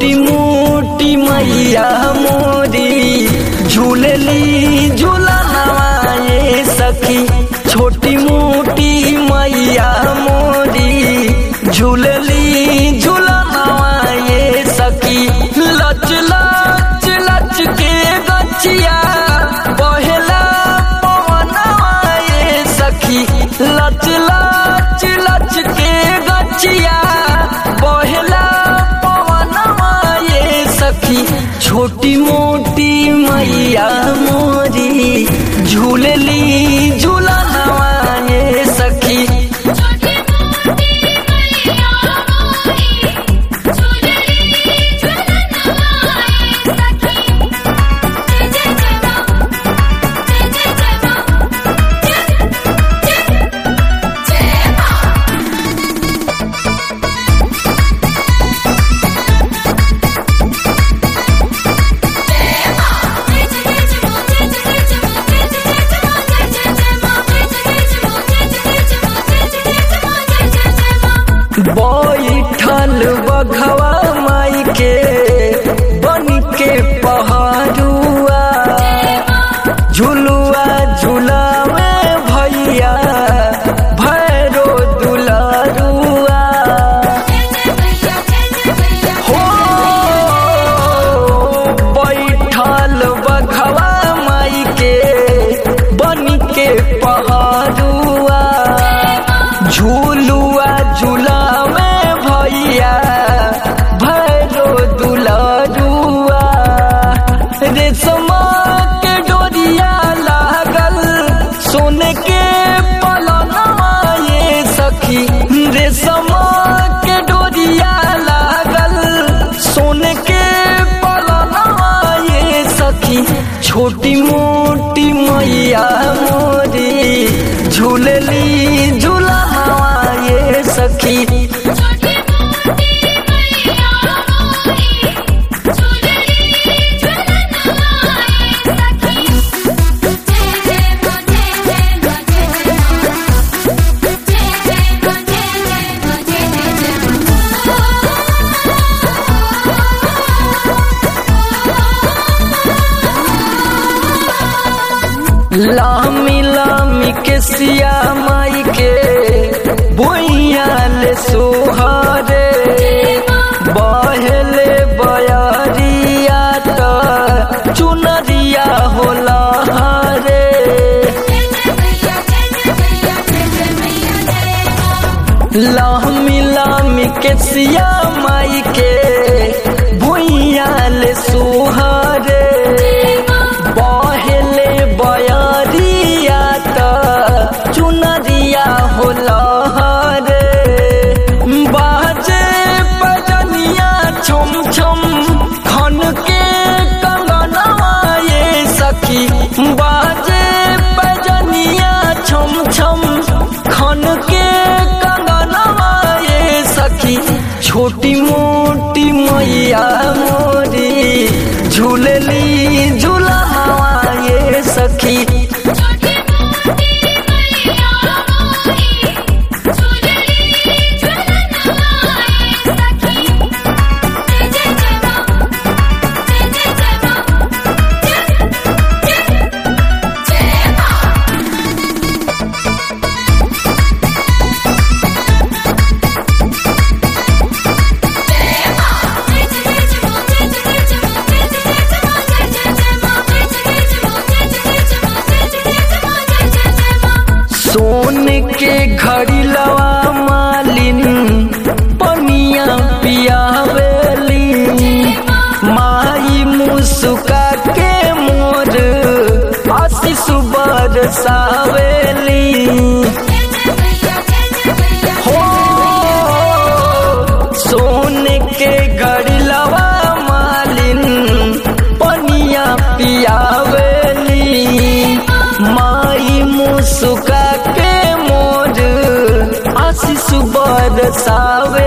छोटी मोटी मैया मोरी झूलली झूला नवाए सखी छोटी मोटी मैया मोरी झूलली झूला नवाए सखी लच लच लच के गचिया बहेला पवनवाए सखी लच लच लच के गचिया बहेला पवनवाए सखी छोटी मोटी मैया मोरी झूलली झूला नवाए सखी छोटी मोटी मैया मोरी झूलली झूलन आए सखी जय जय जय मां जय जय जय मां जय जय जय मां बैठल बघवा माई के बन के पहाड़ुआ झुलुआ झुलावे भैया भैरो दुलारुआ हो बैठल बघवा माई के बन के पहाड़ुआ झूलुआ झुलावे भैया भैरो दुलारुआ रेशमा के डोरिया लागल सोने के पलनवा ये सखी रेशमा के डोरिया लागल सोने के पलनवा ये सखी छोटी मोटी मैया मोरी झूलली झूला ये सखी छोटी मोटी मैया मोरी झूलली झूलन आए सखी जय जय मां जय जय मां जय जय मां जय जय मां जय जय मां जय जय लामी लामी के सिया माई के बोइया ले सोहारे बहले बयरिया त चुनरिया होला हरे लामी लामी के सिया माई के भुइया ले सोहारे बहले बयरिया त चुनरिया होला हरे बाजे बजनिया छम छम खन के कंगनवा ये सखी बाजे बजनिया छम छम खन के कंगनवा ये सखी छोटी मोटी मैया मोरी झूलली झूला ये सखी छोटी मोटी मैया मोरी झूलली झूलन आए सखी जय जय जय मां जय जय जय मां जय जय जय मां सोन के घड़ी लवा मालिन पनिया पियावेली माई मुस्का के मोर आशीष बरसावेली हो सोन के घड़ी लवा मालिन पनिया पियावेली माई मुस्का के मोर आशीष बरसावे